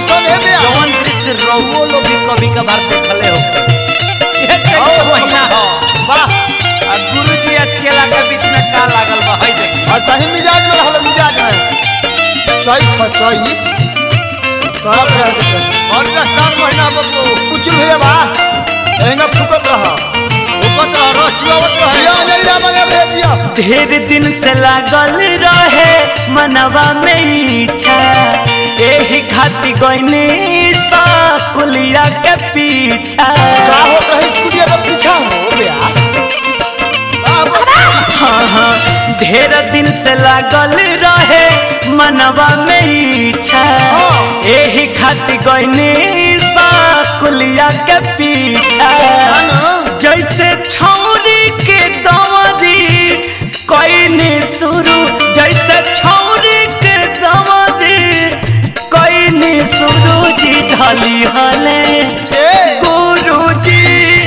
कैसन है बे जवन दृश्य रहुओ लोग भी कभी कभार देखले हो ये चैत के महीना हो वाह आ गुरु जी आ चेला के बीच में का लागल बा हई देखी और सही मिजाज में रहल मिजाज में चैत ह चैत तोरा पे रह के और दस्तार महीना बबू कुछ भैया बा एंगा फुकत रह उपत रह रस चुआवत रहे या नहीं रा मगे भेजिया ढेर दिन से लागल रहे मनवा में इच्छा एही खाती गईनी सा कुलिया के पीछा का होत रहे स्कूलिया के पीछा हो ब्यास हाँ हाँ ढेर दिन से लागल रहे मनवा में इच्छा हाँ। एही खाती गईनी सा कुलिया के पीछा ना जैसे छौरी के दवरी कईनी शुरू जैसे छौरी के दवरी कईनी शुरू जी धली हले ए गुरु जी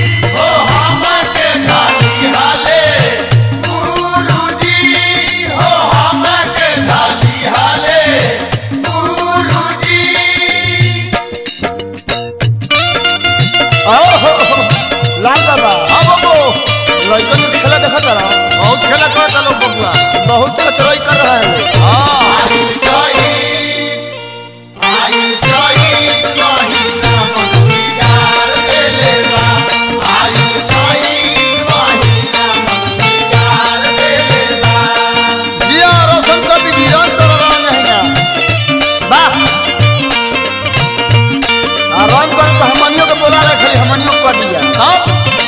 आओ हो हो, लाल बाबा हाँ बबू लड़कन के खेला देखत रहा बहुत खेला करता लोग बबुआ बहुत चरई कर रहा है हाँ जिया रोशन का भी जीवन कर रहा नहीं ना वाह आ रंग कर तो हमनियों के बोला रहे खाली हमनियों को कर दिया हाँ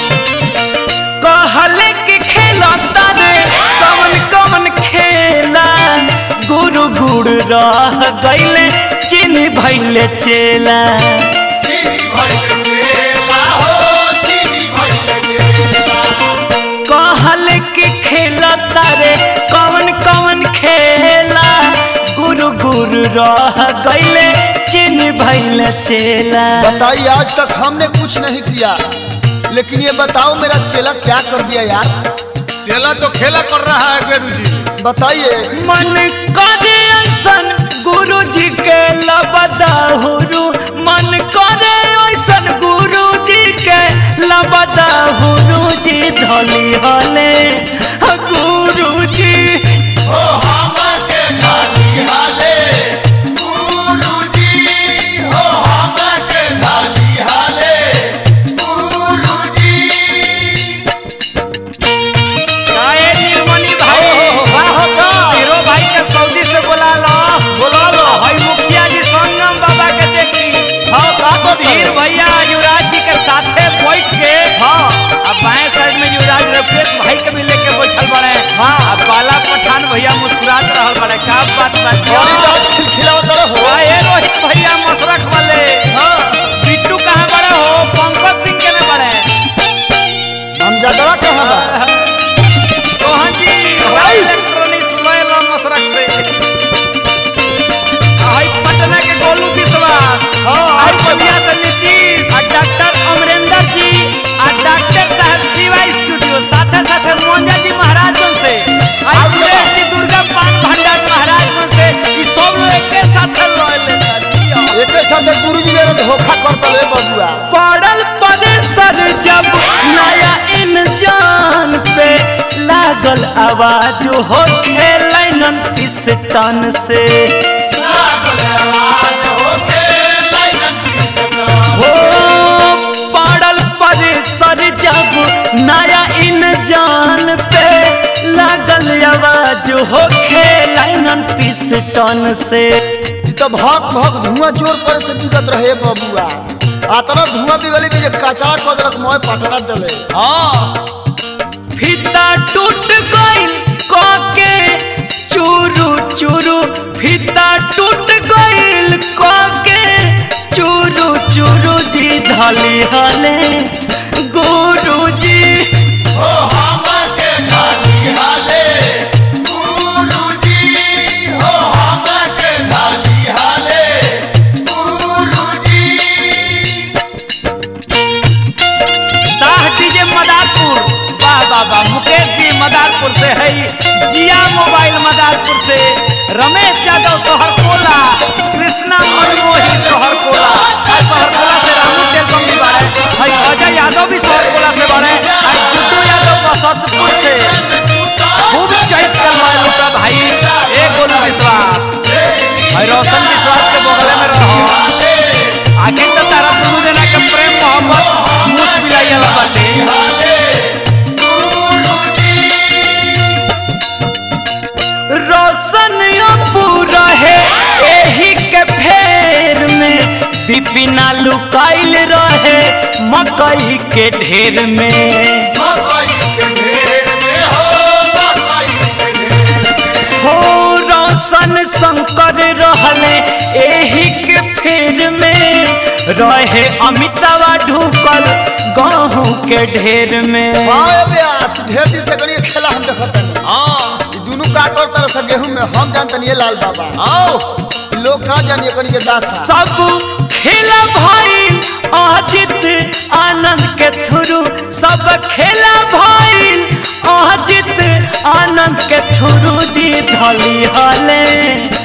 कहले कि खेला तारे कवन कवन खेला गुरु गुरु रह गईले चिन्ह भैले चेला कहल कि खेला तारे कवन कवन खेला गुरु गुरु रह गईले चिन्ह भैले चेला बताइए आज तक हमने कुछ नहीं किया लेकिन ये बताओ मेरा चेला क्या कर दिया यार चेला तो खेला कर रहा है गुरु जी बताइए मन करे ऐसन गुरु जी के लबदाहुरु मन करे ऐसन गुरु जी के लबदाहुरु जी धली हले गुरु जी काहे नीलमणि भाई वाह का हीरो भाई के सऊदी से बोला लो बोला लो हई मुखिया जी संगम बाबा के देखी हाँ का कर वीर भैया युवराज जी के साथे बैठ के हाँ अब बाएं साइड में युवराज रफेश भाई के भी लेके बैठल बड़े हाँ। अब बाला पठान भैया मुस्कुरात रहल बड़े का बात बात और इधर खिलखिलावत रहो आए रोहित भैया मसरख वाले हाँ बिट्टू कहाँ बड़े हो पंकज सिंह के ने बड़े हम जगह कहाँ बा सोहन जी भाई। इलेक्ट्रॉनिक्स लोयल मसरख से आई पटना के गोलू विश्वास हाँ, और और बढ़िया से नीतीश और डॉक्टर अमरेंद्र जी और डॉक्टर साहब शिवा स्टूडियो साथे साथे मोंजा जी महाराज जन से और और सुरेश जी दुर्गा पान भंडार महाराज जन से ई सब लोग एक साथ लोयल एक साथ गुरु जी ने धोखा करता ले बबुआ पड़ल परेसर जब नया इंजान पे लागल आवाज हो खेलन पिस्टन से हो पड़ल परेसर जब नया इंजान पे लागल आवाज हो खेलन पिस्टन से ई तो भक भक धुआं जोर पर से बिगत रहे बबुआ आतना धुआं बिगली में जे कचरा कदरक मोय पटना देले हाँ फीता टूट गइल कके चूरू चूरू फीता टूट गइल कके चूरू चूरू जी धली हले गुरु जी शाह डीजे मदारपुर वाह वाह वाह मुकेश जी मदारपुर से है जिया मोबाइल मदारपुर से रमेश यादव सोहर कोला कृष्णा मनमोही सोहर बिपिना लुकाइल रहे मकई के ढेर में मकई के ढेर में हो मकई के ढेर हो रोशन शंकर रहले एही के फेर में रहे अमितावा ढुकल गहूँ के ढेर में वाह व्यास ढेर दिन से गणित खेला हम देखत हनी हाँ ई दुनू का कर तरह से गेहूं में हम जानतनी ये लाल बाबा आओ लोग का जानिए कनी के दास सब खेला भाई अजित आनंद के थ्रू सब खेला भाई अजित आनंद के थ्रू जी धली हले